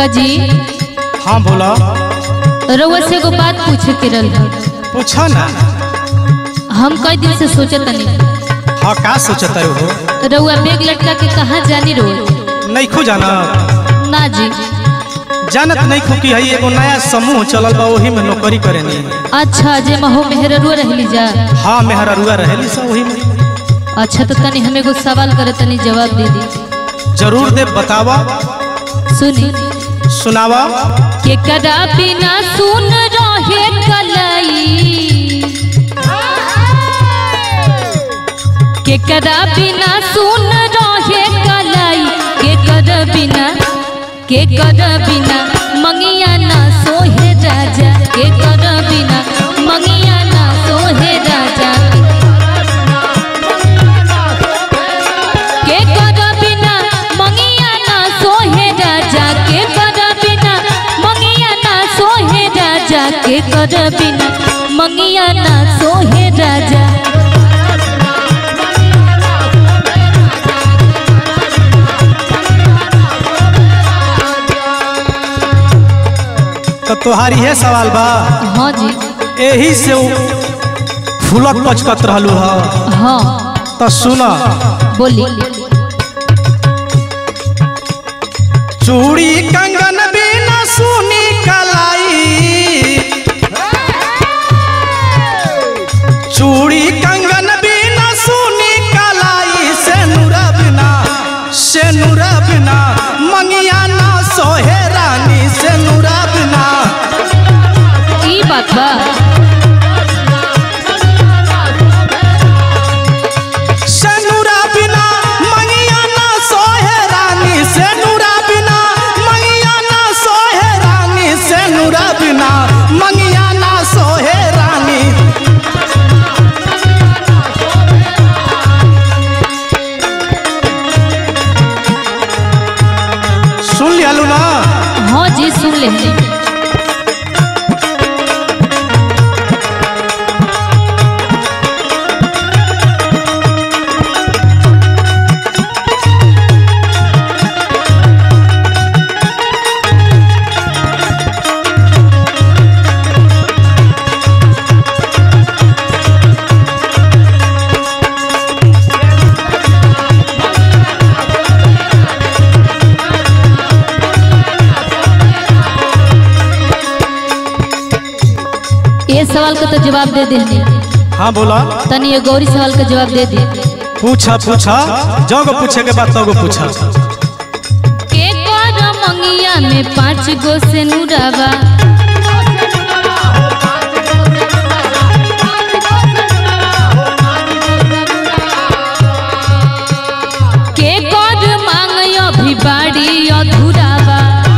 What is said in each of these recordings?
कजी हाँ बोला रउआ से एगो बात पूछे के रहल पूछा ना हम कई दिन से सोचत तनी हाँ का सोचता हो रउआ बैग लटका के कहाँ जानी रोज नहीं खो जाना ना जी जानत नहीं खो कि हई एगो नया समूह चलल बा ओही में नौकरी करेनी अच्छा जे महो मेहररुआ रहली जा हाँ मेहररुआ रहेली सब ओही में अच्छा तो तनी हमें एगो सवाल करे तनी जवाब दे दी जरूर दे बतावा सुनी सुनावा के कदा बिना सुन रहे कलाई के कदा बिना सुन रहे कलाई के कर बिना के कर बिना मंगिया ना सोहे राजा के कर बिना मंगिया ना सोहे राजा के कर बिना मंगिया ना सोहे राजा के कर बिना मंगिया ना सोहे राजा के कर बिना मंगिया ना सोहे राजा तो तोहारी है सवाल बा हाँ जी यही से उ फूलत पचकत रहलू ह हाँ तो सुना बोली चूड़ी कंगन बिना सुनी कलाई चूड़ी कंगन बिना सुनी कलाई से नूरा बिना से नूरा बिना मंगिया ना सोहे रानी से नूरा बिना ई बात बा से नूरा बिना मंगिया ना सोहे रानी से नूरा बिना मंगिया ना सोहे रानी से नूरा बिना मंगिया ना सोहे रानी सुन लियालू ना हाँ जी सुन ले ये सवाल का तो जवाब दे दे हाँ बोला तनी ये गौरी सवाल का जवाब दे दे पूछा पूछा जग पूछे के बाद तब पूछा के कर मंगिया में पाँच गो से नुरावा के कर मांग अभी बाड़ी अधूरावा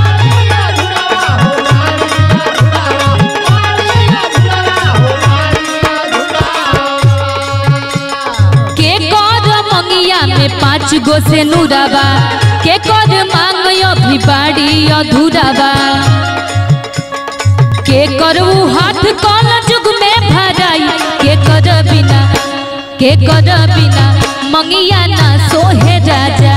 के कर मंगिया में पाँच गो से नुरावा के कर मांग अभी बाड़ी अधूरावा के करू हाथ कल जुग में भराई के कर बिना के कर बिना मंगिया ना सोहे राजा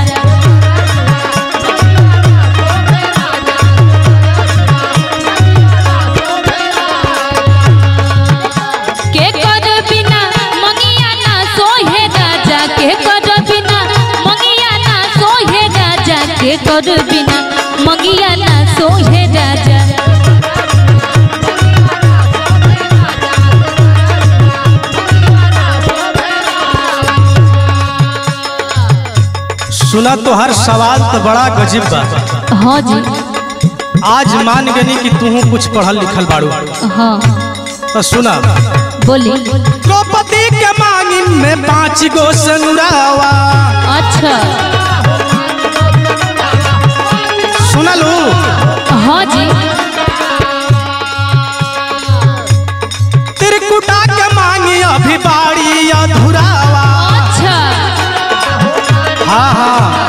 के कर बिना मंगिया ना सोहे राजा के कर बिना मंगिया ना सोहे राजा के कर बिना मंगिया ना सोहे राजा सुना तो हर सवाल तो बड़ा गजीब बा हाँ जी आज मान गनी कि तू कुछ पढ़ल लिखल बाड़ू हाँ तो सुना बोली द्रौपदी के मांगी में पाँच गो सनुरावा अच्छा सुनलू हाँ जी त्रिकुटा के मांगी अभी बाड़ी अधूरावा अच्छा हाँ हाँ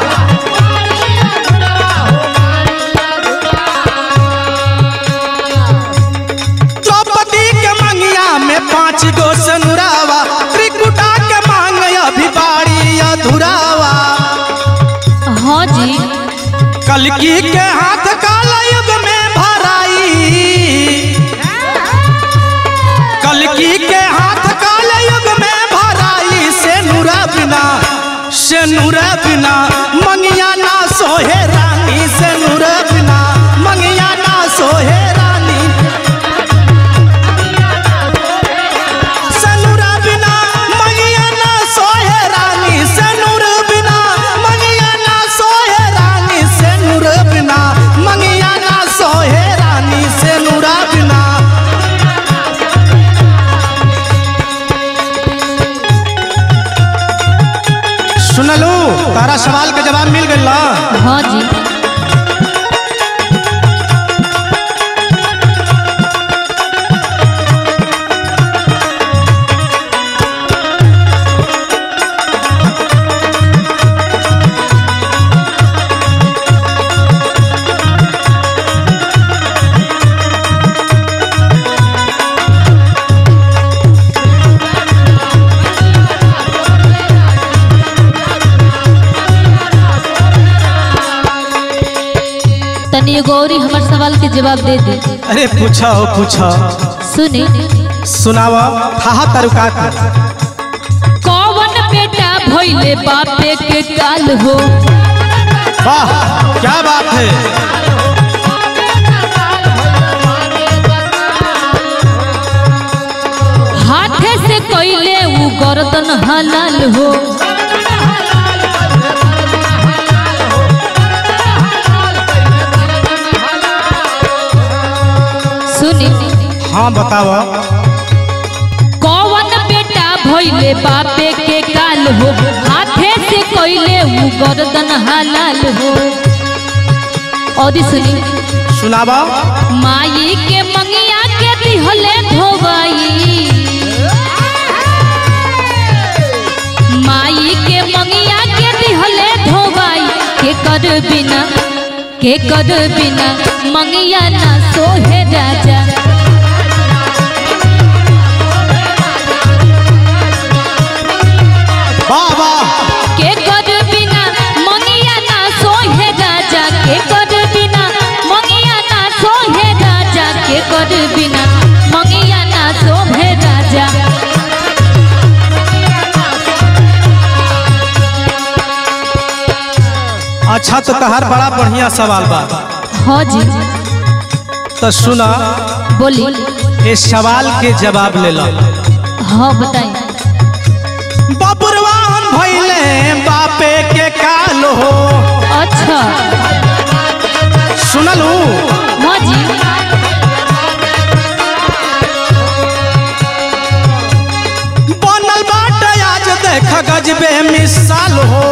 द्रौपदी के मंगिया में पाँच गो सनुरावा त्रिकुटा के मांग अभी बाड़ी अधूरावा हाँ जी कलकी के हाथ काला सुनलू तारा सवाल के जवाब मिल गई हाँ जी तनी एगो और ही हमर सवाल के जवाब दे दे अरे पूछो पूछो सुनी सुनाव हा तरुका कौन बेटा भइले बापे के काल हो वाह क्या बात है हाथे से कइले उ गर्दन हलाल हो सुनी हाँ बताव कौन बेटा भइले बापे के काल हो हाथे से कइले उ गर्दन हलाल हो और सुनी सुनाव माई के मंगिया के दिहले धोबाई माई के मंगिया के दिहले धोबाई के कर बिना के कर बिना मंगिया ना सोहे राजा वाह वाह के कर बिना मंगिया ना सोहे राजा के कर बिना मंगिया ना सोहे राजा के कर बिना मंगिया ना सोहे राजा अच्छा तो तहार बड़ा बढ़िया सवाल बा हाँ जी तो सुना बोली इस सवाल के जवाब ले लो हाँ बताई बबुरवान भइले बापे के काल हो अच्छा सुनलू हाँ जी बनल बाटे आज देख गजबे मिसाल हो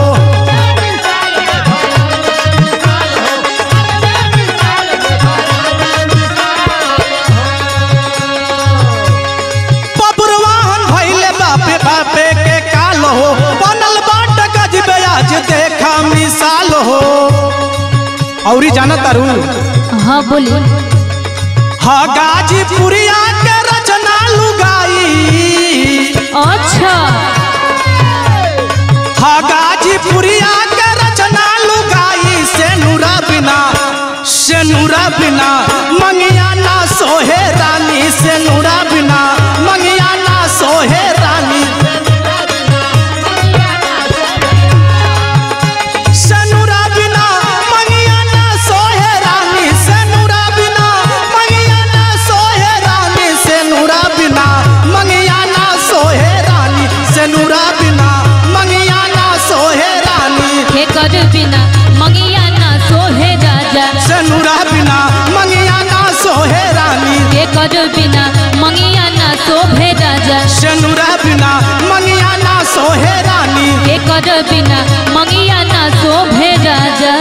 बबुरवान भइले बापे बापे के काल हो बनल बाटे गजबे आज देखा मिसाल हो औरी जाना तारू हाँ बोली हा गाजीपुरिया के रचना लुगाई अच्छा हा गाजीपुरिया के रचना लुगाई से नूरा बिना से नूरा बिना मंगिया ना सोहे रानी से नूरा बिना मंगिया ना सोहे रानी से नूरा बिना मंगिया ना सोहे रानी से नूरा बिना मंगिया ना सोहे रानी से नूरा बिना मंगिया ना सोहे रानी से नूरा बिना मंगिया ना सोहे रानी के कर बिना मंगिया ना सोहे राजा से नूरा बिना मंगिया ना सोहे रानी के कर बिना मंगिया ना शोभे राजा से नूरा बिना मंगिया ना सोहे रानी के कर बिना मंगिया ना शोभे राजा